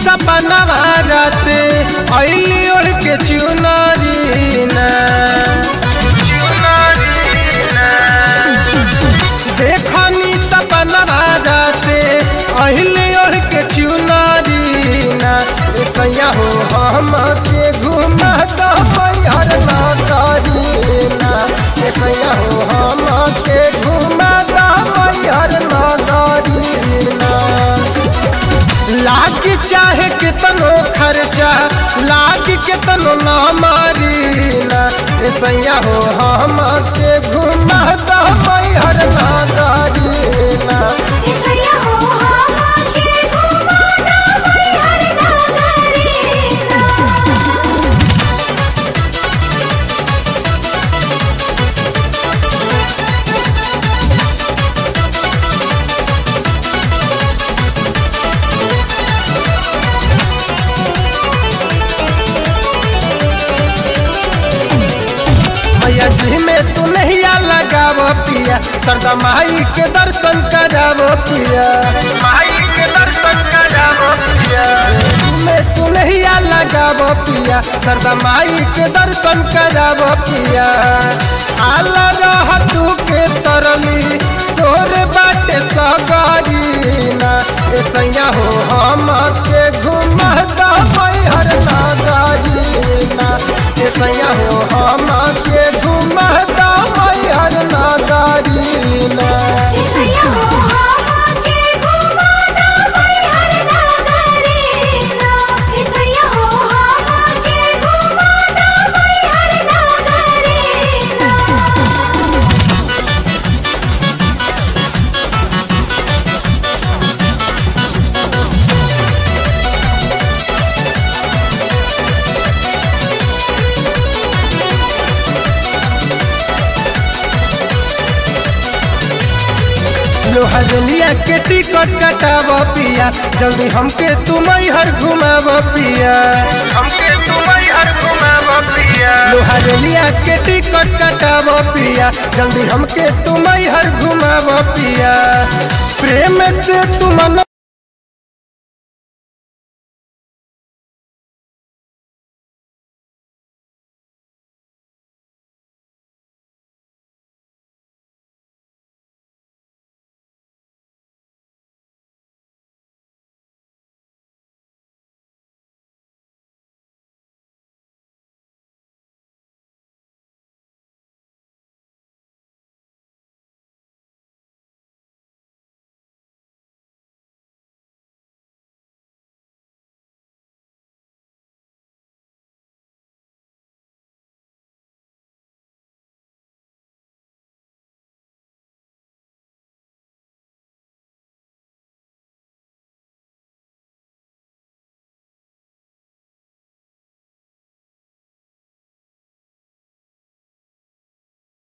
सपना राते अली ओढ़ के चुनरी ना देखनी सपना राते अली ओढ़ के चुनरी ना ए सैया हो हम के घुमा दो मैहर ना करी ना ए सैया हो हम के घुमा दो मैहर ना करी ना लाग चाहे कितनो खर्चा लाग कितनो ना मारी ना ए सैया हो हम के घुमा दो मैहर ना करी ना इसया हो हम के घुमाना मैहर नगरीना मैया जी में तू नहीं लगाव पिया सरदा माई के दर्शन कराव पिया माई के दर्शन कराव पिया में तू नहीं लगाव पिया सरदा माई के दर्शन कराव पिया आला रह तू के तरली सोर बाटे सगारी ना ए सैया हो हम के घुमा दा मैहर नागारी ना ए सैया हो हम के घुमा दा मैहर नागारी ना इसया हो हम के घुमाना मैहर नगरीना इसया हो हम के घुमाना मैहर नगरीना लोहरलिया के टिकट कटाव पिया जल्दी हमके तुम हर घुमाव पिया हमके तुम हर घुमाव पिया लोहरलिया के टिकट कटाव पिया जल्दी हमके तुम हर घुमाव पिया प्रेम से तुम